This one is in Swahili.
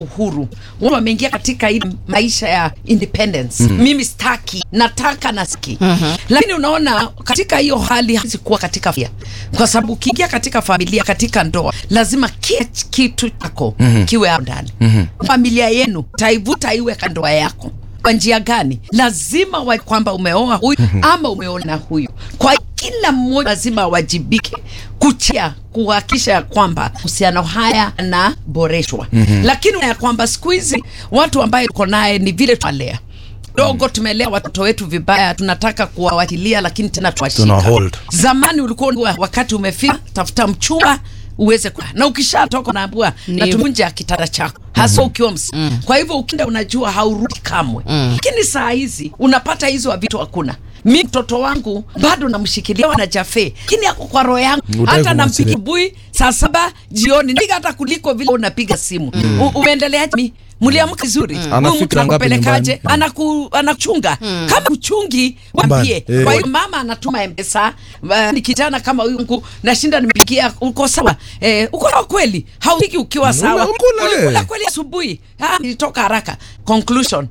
uhuru watu wameingia katika hii maisha ya independence mm. mimi staki nataka na siki mm-hmm. lakini unaona katika hiyo hali hawezi kuwa katika familia kwa sababu ukiingia katika familia katika ndoa lazima kila kitu chako mm-hmm. kiwe hapo ndani mm-hmm. familia yenu taivuta iwe ka ndoa yako kwa njia gani lazima wa kwamba umeoa huyu ama umeona huyu kwa kila mmoja lazima awajibike kuchia kuhakikisha ya kwamba uhusiano haya yanaboreshwa mm-hmm. lakini ya kwamba siku hizi watu ambaye tuko naye ni vile twalea dogo tumelea watoto wetu vibaya tunataka kuwawachilia lakini tena Tuna tuwashika hold. zamani ulikuwa wakati umefika tafuta mchumba uweze kwa na ukishatoka unaambua Ni- natuvunja kitanda chako hasa ukiwa ms mm. kwa hivyo ukienda unajua haurudi kamwe lakini saa hizi unapata hizo vitu hakuna mi mtoto wangu bado namshikilia na jafe lakini ako kwa roho yangu Hutaki hata nampiga kumwachilia. bui saa saba jioni ndiga hata kuliko vile unapiga simu mm. umeendeleaje mi mliamka vizuri Ana huyu mtu fikra ngapi anakupelekaje nyumbani? anaku anachunga kama uchungi wambie Eh. kwa hiyo mama anatuma mpesa uh, ni kijana kama huyu ngu nashinda nimepigia uko sawa eh, uko sawa kweli haupiki ukiwa sawa Unakula, eh. ulikula kweli asubuhi Ah, nilitoka haraka conclusion